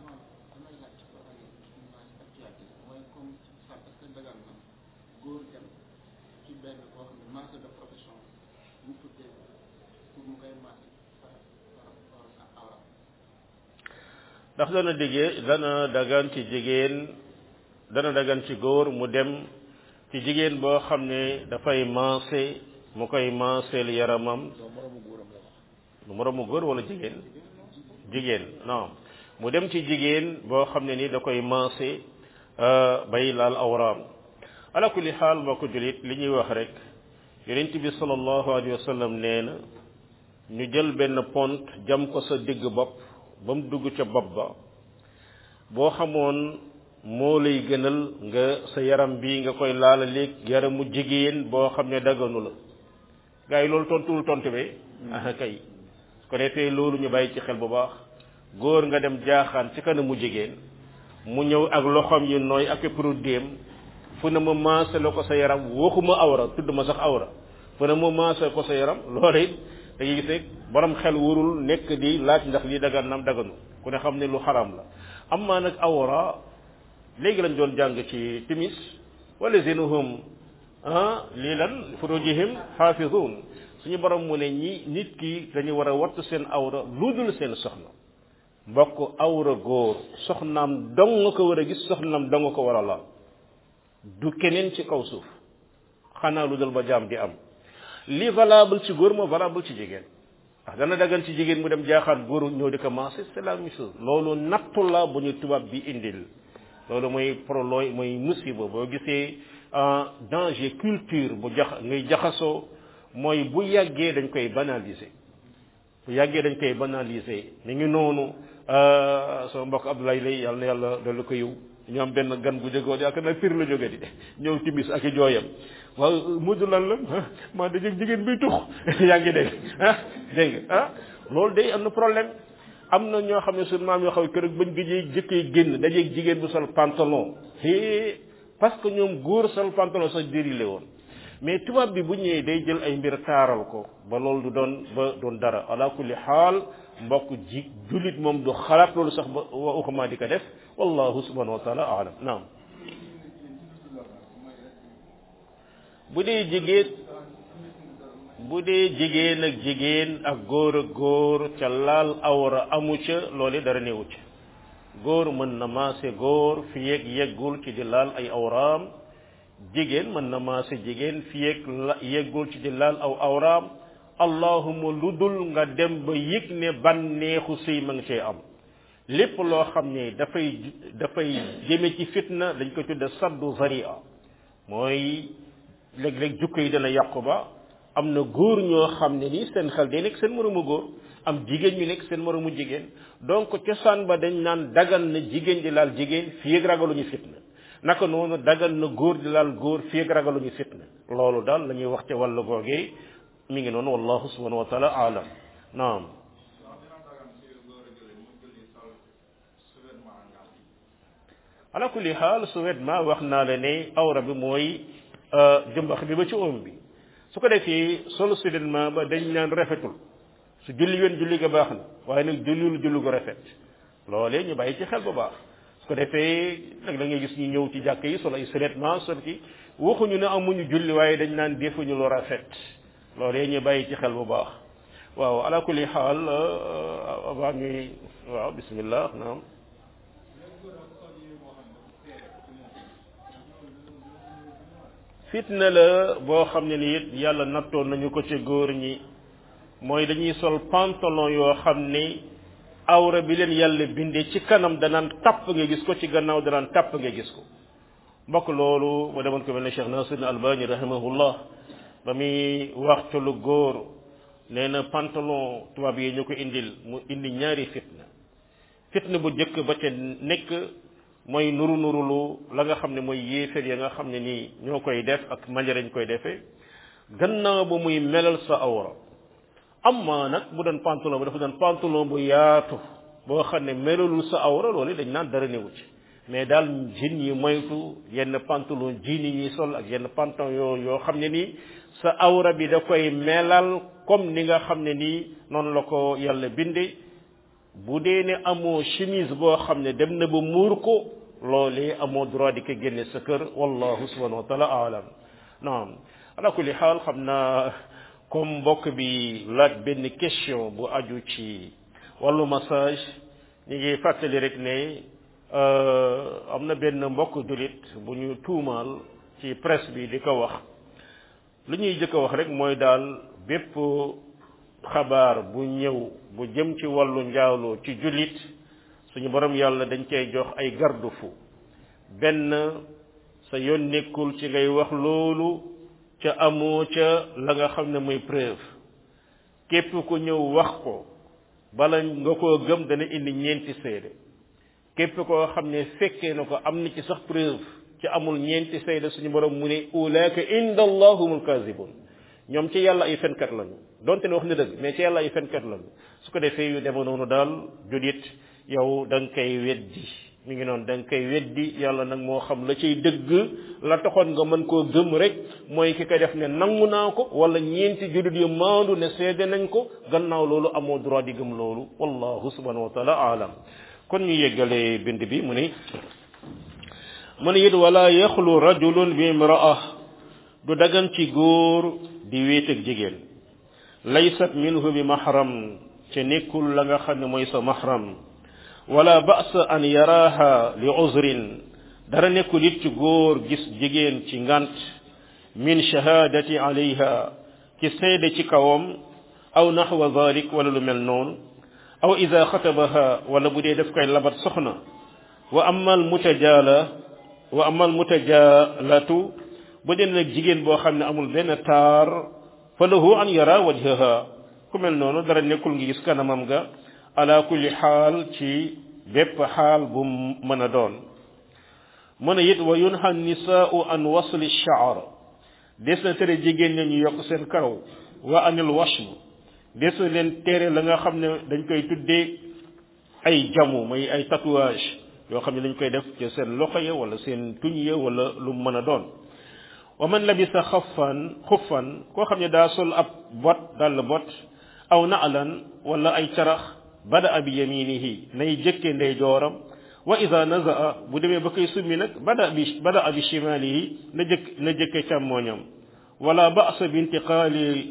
ndax dana diggee dana dagan ci jigéen dana dagan ci góor mu dem ci jigéen boo xam ne dafay maase mu koy maaseel yaramam lu moromu góor wala jigéen jigéen non mu dem ci jigéen boo xam ne ni da koy maase bay laal awraam ala kulli xaal mbokk julit li ñuy wax rek yonent bi sallallahu alayhi wa sallam nee na ñu jël benn pont jam ko sa digg bopp ba mu dugg ca bopp ba boo xamoon moo lay gënal nga sa yaram bi nga koy laala léeg yaramu jigéen boo xam ne daganu la gars yi loolu tontuwul tontu be ah kay ko defee loolu ñu bàyyi ci xel bu baax góor nga dem jaaxaan ci kanamu jigéen mu ñëw ak loxoom yi nooy ak produit fu ne ma maase la ko sa yaram waxuma awra tudd ma sax awra fu ne ma maase ko sa yaram loolu it da ngay gis rek borom xel warul nekk di laaj ndax lii dagan nam daganu ku ne xam ne lu xaram la am maa nag awra léegi lañ doon jàng ci timis wala zinuhum ah lii lan furujihim xaafizun suñu borom mu ne ñi nit ki dañu war a wattu seen awra lu dul seen soxna mbokk awra góor soxnaam dong nga ko war a gis soxnaam dong nga ko war a laal du keneen ci kaw suuf xanaa lu dul ba jaam di am li valable ci góor moo valable ci jigéen ndax dana dagan ci jigéen mu dem jaaxaat góor ñëw di commencé c'est la même chose loolu nattu la bu ñu tubaab bi indil loolu mooy prolooy mooy musiba boo gisee danger culture bu jax ngay jaxasoo mooy bu yàggee dañ koy banaliser bu yàggee dañ koy banaliser mi ngi noonu sama mbokk Abdoulaye lay yàlla na yàlla dolli ko yiw ñu am benn gan bu jógoo yaakaar naa fir la jóge di ñëw timis ak i jooyam waaw mujj lan la maa da jëg jigéen biy tux yaa ngi dégg ah dégg nga ah loolu day am na problème am na ñoo xam ne suñu maam yoo xam ne kër bañ gëjee jëkkee génn dajeeg jigéen bu sol pantalon é parce que ñoom góor sol pantalon sax dérile woon mais tubaab bi bu ñëwee day jël ay mbir taaral ko ba loolu du doon ba doon dara ala kulli xaal mbokk ji jullit moom du xalaat loolu sax ba waxuma di ko def wallahu subhanahu wa taala alam naam bu dee jigéen bu dee jigéen ak jigéen ak góor ak góor ca laal awra amu ca loolu dara newu ca góor mën na maase góor fi yeeg yeggul ci di laal ay awraam jigéen mën na maase jigéen fi yeeg yeggul ci di laal aw awraam allahuma lu dul nga dem ba yëg ne bànneexu sëy ma nga cee am lépp loo xam ne dafay dafay jëme ci fitna dañ ko tudde saddu zaria mooy léeg-léeg jukko yi dana yàqu ba am na góor ñoo xam ne ni seen xel day nekk seen moromu góor am jigéen ñu nekk seen moromu jigéen donc cosaan ba dañ naan dagan na jigéen di laal jigéen fii ak ragaluñu fitna naka noonu dagan na góor di laal góor fii ak ragaluñu fitna loolu daal la ñuy wax ca wàllu googee mi ngi noonu wallahu subhanahu wa taala alam naam ala kulli xaal su wet ma wax naa la ne awra bi mooy jëmbax bi ba ci oom bi su ko defee solu soudainement ba dañ naan rafetul su julli yoon julli ga baax na waaye nag jullil julli gu rafet loolee ñu bàyyi ci xel bu baax su ko defee nag da ngay gis ñu ñëw ci jàkk yi solo ay soudainement sol ki waxuñu ne amuñu julli waaye dañ naan defuñu lu rafet loolee ñu bàyyi ci xel bu baax waaw ala kulli xaal avant ñuy waaw bismillah naam fitna la boo xam ne ni it yàlla nattoon nañu ko ci góor ñi mooy dañuy sol pantalon yoo xam ni awra bi leen yàlla bindee ci kanam danaan tàpp nga gis ko ci gannaaw danaan tàpp nga gis ko mbokk loolu ma demoon ko mel ne Cheikh Nasir Albani rahimahullah ba muy wax ci lu góor nee na pantalon tubaab yi ñu ko indil mu indi ñaari fitna fitna bu njëkk ba ca nekk mooy nuru nurulu la nga xam ne mooy yéeféer ya nga xam ne nii ñoo koy def ak manière ñu koy defee gannaaw ba muy melal sa awra amma nag bu doon pantalon ba dafa doon pantalon bu yaatu boo xam ne melalul sa awra loolu dañ naan dara newu ci mais daal jin yi moytu yenn pantalon jiin yi ñuy sol ak yenn pantalon yoo yoo xam ne nii sa awra bi da koy melal comme ni nga xam ne nii noonu la ko yàlla binde bu dee ne amoo chemise boo xam ne dem na ba muur ko loolee amoo droit di ko génne sa kër wallahu subhanahu wa taala alam naam ala kulli xaal xam naa comme mbokk bi laaj benn question bu aju ci wàllu massage ñu ngi fàttali rek ne am na benn mbokk julit bu ñu tuumaal ci presse bi di ko wax lu ñuy jëkk a wax rek mooy daal bépp xabaar bu ñëw bu jëm ci wàllu njaaloo ci jullit suñu borom yàlla dañ cay jox ay garde-fou benn sa yoon nekkul ci ngay wax loolu ca amoo ca la nga xam ne mooy preuve képp ku ñëw wax ko bala nga koo gëm dana indi ñeenti seede képp koo xam ne fekkee na ko am na ci sax preuve ci amul ñeenti seede suñu borom mu ne ulaaka inda allahumul kazibun ñoom ci yàlla ay fenkat lañu donte ne wax na dëgg mais ci yàlla ay fenkat lañu su ko defee yu deme noonu daal julit yow da nga koy weddi mi ngi noonu da nga koy weddi yàlla nag moo xam la cay dëgg la taxoon nga mën koo gëm rek mooy ki koy def ne nangu naa ko wala ñeenti julit yu maandu ne seede nañ ko gannaaw loolu amoo droit di gëm loolu wallahu subhanahu wa taala alam kon ñu yeggalee bind bi mu ni mu ne it wala yaxlu rajulun bi imraa du dagan ci góor di wéet ak jigéen laysat minhu bi mahram ca nekkul la nga xam ne mooy sa mahram wala ba'sa an yaraaha li uzrin dara nekkul it ci góor gis jigéen ci ngant min shahadati alayha ci seede ci kawam aw naxwa dhalik wala lu mel noonu aw ida xatabaha wala bu dee daf koy labat soxna wa amma al mutajala wa amma al mutajalatu bu dee nag jigéen boo xam ne amul benn taar fa lahu an yara wajhaha ku mel noonu dara nekkul ngi gis kanamam ga ala kulli xaal ci bépp xaal bu mën a doon mu ne it wa yunha nisaau an wasli shaar des na tere jigéen ña ñu yokk seen karaw wa anil washm des na leen tere la nga xam ne dañ koy tuddee ay jamu may ay tatouage yoo xam ne dañ koy def ci seen loxo ya wala seen tuñ ya wala lu mën a doon wa man labisa xaffan xuffan koo xam ne daa sol ab bot dal bot aw naalan wala ay carax bada bi yaminihi nay jëkke ndey jooram wa ida nazaa bu demee ba koy summi nag bada bi bada bi shimalihi na jëkk na jëkke càmmooñam wala ba'sa bi intiqaali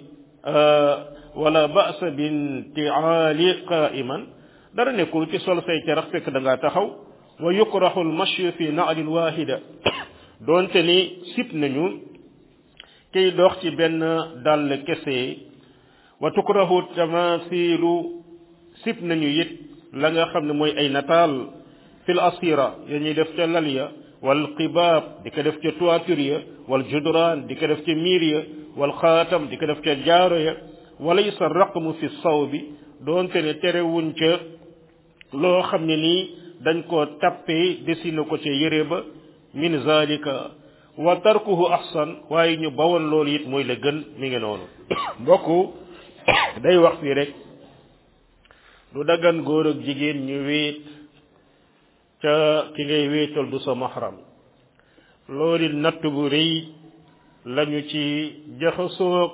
wala ba'sa bi intiaali qaiman dara nekkul ci sol say carax fekk da ngaa taxaw wa yukrahu almashyu fi na'lin wahida doonte ni sip nañu kiy dox ci benn dàll kese wa tukrahu tamasilu sip nañu it la nga xam ne mooy ay nataal fil asira ya ñuy def ca lal ya wal qibaab di ko def ca toiture ya wal judraan di ko def ca miir ya wal xaatam di ko def ca jaaro ya walaysa raqmu fi saw bi doonte ne terewuñ ca loo xam ne nii dañ koo tappee dessiné ko ca yére ba min zalika wa tarkuhu ahsan waaye ñu bawoon loolu it mooy la gën mi ngi noonu mbokk day wax fii rek du daggan góor ak jigéen ñu wéet ca ki ngay wéetal du sa mahram loolu natt bu rëy lañu ci jaxasoog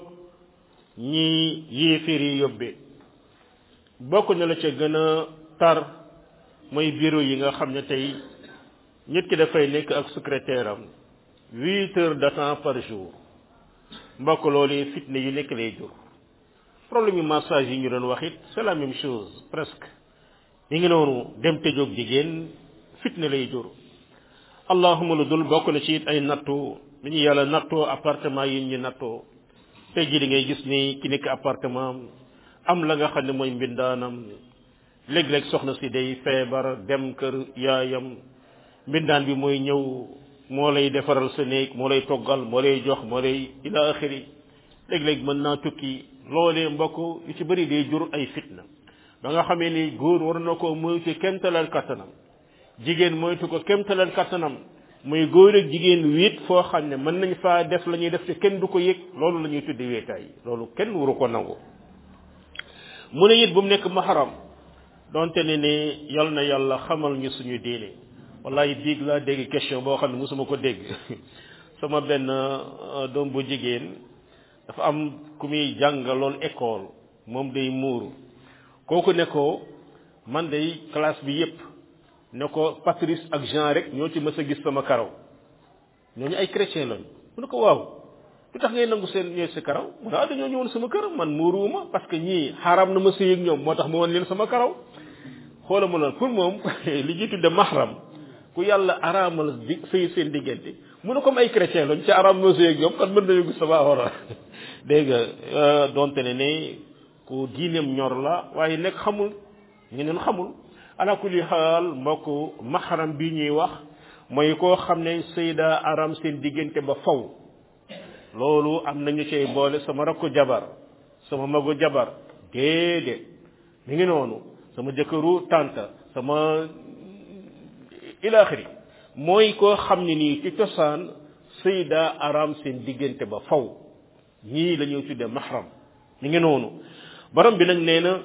ñi yéeféer yi yóbbe bokk na la ca gën a tar mooy bureau yi nga xam ne tey nit ki dafay nekk ak secrétaire am huit heures de temps par jour mbokk loolu fitne yu nekk lay jur problème yu massage yi ñu doon wax it c'est la même chose presque yi ngi noonu dem tëjoog jigéen fitne lay jur allahuma lu dul bokk na ci it ay nattu bi ñu yàlla nattoo appartement yi ñu nattoo tey jii di ngay gis ni ki nekk appartement am la nga xam ne mooy mbindaanam léeg-léeg soxna si day feebar dem kër yaayam mbindaan bi mooy ñëw moo lay defaral sa néeg moo lay toggal moo lay jox moo lay ila axiri léeg-léeg mën naa tukki loolee mbokk yu ci bëri day jur ay fitna ba nga xamee ni góor war na ko moytu kemtalal kattanam jigéen moytu ko kemtalal kattanam muy góor ak jigéen wéet foo xam ne mën nañ faa def la ñuy def te kenn du ko yëg loolu la ñuy tudde wéetaay loolu kenn waru ko nangu mu ne it bu mu nekk mahram donte ne ne yal na yàlla xamal ñu suñu diine wallahi biig laa dégg question boo xam ne mosuma ko dégg sama benn doom bu jigéen dafa am ku muy jàngaloon école moom day muuru kooku ne ko man day classe bi yépp ne ko Patrice ak Jean rek ñoo ci mës a gis sama karaw ñooñu ay chrétien lañu mu ne ko waaw lu tax ngay nangu seen ñooy sa karaw mu ne ah dañoo ñëwoon sama karaw man muuruwuma parce que ñii xaram na ma sëy ak ñoom moo tax ma woon leen sama karaw xoola ma loolu pour moom li ñuy tudde mahram ku yàlla araamal di sëy seen diggante mu ne comme ay chrétien lañ ci araam ma sëy ak ñoom kon mën nañu gis sama awra dégg nga donte ne ne ku diineem ñor la waaye nekk xamul ñeneen xamul ala kulli xaal mbokk mahram bi ñuy wax mooy koo xam ne sayda aram seen diggante ba faw loolu am nañu cay boole sama rakku jabar sama magu jabar déedéet mi ngi noonu sama jëkkëru tànta sama ilaaxiri mooy koo xam ne nii ci cosaan sayda aram seen diggante ba faw ñii la ñuy tudde mahram mi ngi noonu borom bi nag nee na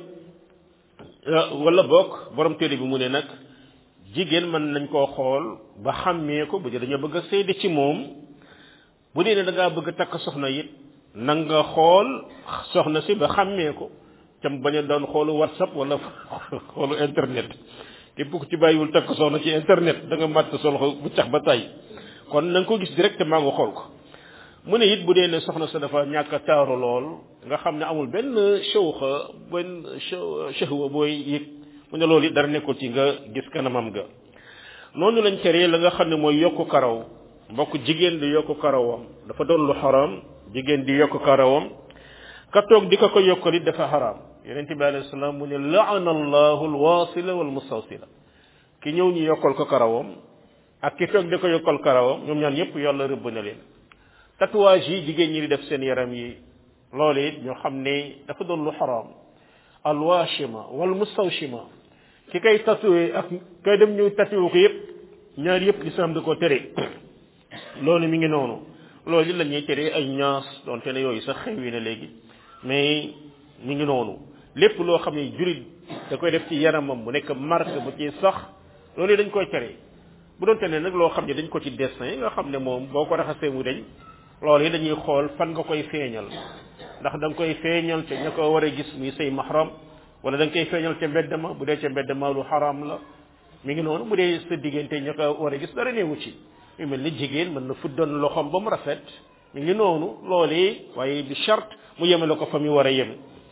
wala bokk borom téere bi mu ne nag jigéen mën nañ koo xool ba xàmmee ko bu dee dañoo bëgg a seede ci moom bu dee ne da ngaa bëgg a takk soxna it na nga xool soxna si ba xàmmee ko cam bañ a doon xoolu whatsapp wala xoolu internet képp ku ci bàyyiwul takk soxna ci internet da nga màtt solxo bu cax ba tay kon na nga ko gis directement nga xool ko mu ne it bu dee ne soxna sa dafa ñàkk a taaru lool nga xam ne amul benn shawxa benn shahwa booy yëg mu ne loolu it dara nekkul ci nga gis kanamam ga noonu lañ teree la nga xam ne mooy yokku karaw mbokk jigéen di yokku karawam dafa doon lu xaram jigéen di yokku karawam ka toog di ko ko yokkal it dafa xaram yonente bi alayhi salaam mu ne laana allahu alwasila wal mustawsila ki ñëw ñu yokkal ko karawam ak ki toog di ko yokkal karawam ñoom ñaan yépp yàlla rëbb na leen tatouage yi jigéen ñi di def seen yaram yi loolu it ñoo xam ne dafa doon lu xaram alwashima wal mustawshima ki kay tatoué ak kay dem ñëw tatoué ko yépp ñaar yépp lislaam da ko tere loolu mi ngi noonu loolu la ñuy tere ay ñaas donte ne yooyu sax xewi na léegi mais mi ngi noonu lépp loo xam ne jurit da koy def ci yaramam mu nekk marque bu ci sax loolu dañ koy tere bu doonte ne nag loo xam ne dañ ko ci dessin nga xam ne moom boo ko raxasee mu dañ loolu yi dañuy xool fan nga koy feeñal ndax da nga koy feeñal te ña ko war a gis muy say mahram wala da nga koy feeñal ca mbedd ma bu dee ca mbedd ma lu xaraam la mi ngi noonu bu dee sa diggante ña ko war a gis dara neewu ci yu mel ni jigéen mën na fuddoon loxoom ba mu rafet mi ngi noonu loolee waaye bi charte mu yemale ko fa mu war a yem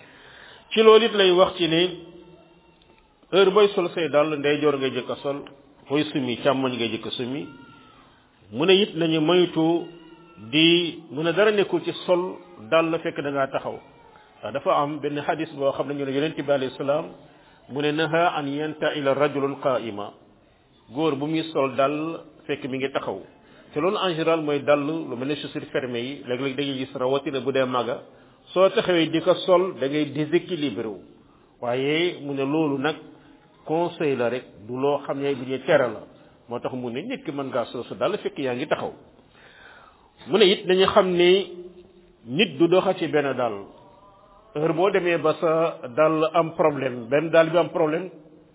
ci loolu it lay wax ci ne heure booy sol say dàll ndeyjoor ngay jëkk a sol booy sumi càmmoñ ngay jëkk a sumi mu ne it nañu moytu di mu ne dara nekkul ci sol dàll fekk da ngaa taxaw ndax dafa am benn xadis boo xam ne ñu ne yonente bi alayhi salaam mu ne naha an yanta ila rajulun qaima góor bu muy sol dàll fekk mi ngi taxaw te loolu en général mooy dàll lu mel ne chaussure fermée yi léeg-léeg da ngay gis rawatina bu dee maga soo taxawee di ko sol da ngay déséquilibré wu waaye mu ne loolu nag conseil la rek du loo xam ne bu ñuy tere la moo tax mu ne nit ki mën ngaa sol sa dàll fekk yaa ngi taxaw mu ne it dañu xam ni nit du doxa ci benn dàll heure boo demee ba sa dàll am problème benn dàll bi am problème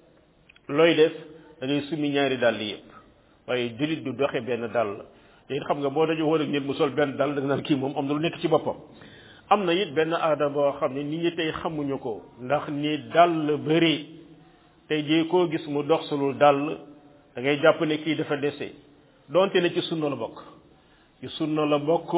looy def da ngay summi ñaari dàll yëpp waaye jullit du doxe benn dàll te it xam nga boo dañu woon ak nit mu sol benn dàll da nga naan kii moom am na lu nekk ci boppam am na it benn aada boo xam ne nit ñi tey xamuñu ko ndax ni dàll bëri tey jii koo gis mu dox sulul dàll da ngay jàpp ne kii dafa dese donte ne ci sunna la bokk ci sunna la bokk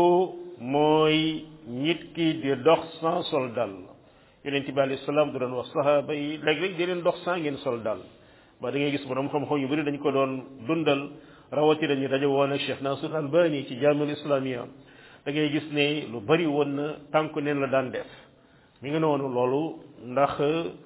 mooy nit ki di dox sans sol dàll yonent bi alayhi salaam du doon wax sahaaba yi léeg-léeg di leen dox sans ngeen sol dàll ba da ngay gis borom xam-xam yu bëri dañ ko doon dundal rawatina ñu daje woon ak Cheikh Nasir Albani ci jaamul islamia da ngay gis ne lu bari woon na tànku neen la daan def mi ngi noonu loolu ndax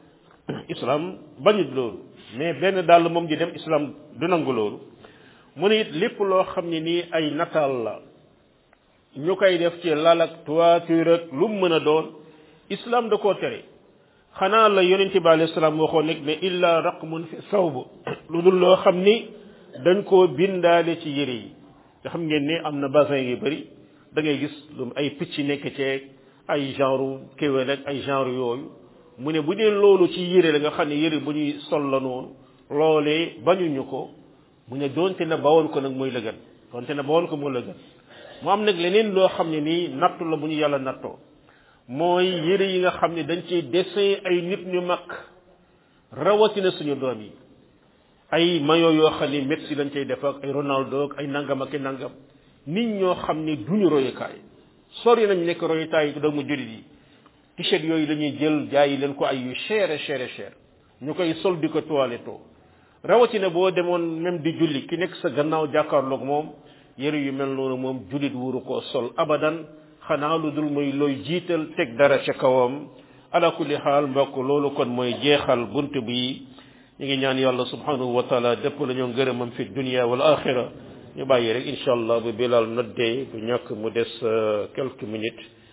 islam bañut loolu mais benn dàll moom di dem islam du nangu loolu mu ne it lépp loo xam ne nii ay nataal la ñu koy def ci lal ak toiture ak lu mu mën a doon islam da koo tere xanaa la yonent bi alayhi salaam waxoon nekk ne illa raqmun fi sawb lu dul loo xam ni dañ koo bindaale ci yére yi nga xam ngeen ne am na basin yu bëri da ngay gis lu ay picc nekk ceeg ay genre kéwél ak ay genre yooyu mu ne bu dee loolu ci yére la nga xam ne yére bu ñuy sol la noonu loolee bañuñu ko mu ne doonte na bawoon ko nag mooy la gën doonte na bawoon ko mooy la gën mu am nag leneen loo xam ne nii nattu la bu ñu yàlla nattoo mooy yére yi nga xam ne dañ ciy dessin ay nit ñu mag rawatina suñu doom yi ay mayo yoo xam ne Messi lañ cay def ak ay Ronaldo ak ay nangam ak ay nangam nit ñoo xam ne duñu royukaay sori nañ nekk royukaay yi doomu jullit yi t-shirt yooyu dañuy jël jaayi leen ko ay yu cher cher cher ñu koy sol di ko toiletto rawatina boo demoon même di julli ki nekk sa gannaaw jàkkaarloog moom yëre yu mel noonu moom jullit wuru koo sol abadan xanaa lu dul mooy looy jiital teg dara ca kawam ala kulli xaal mbokk loolu kon mooy jeexal bunt bi ñu ngi ñaan yàlla subhanahu wa taala dëpp la ñoo ngërëmam fi dunia wal axira ñu bàyyi rek incha allah bu bilal noddee bu ñàkk mu des quelques minutes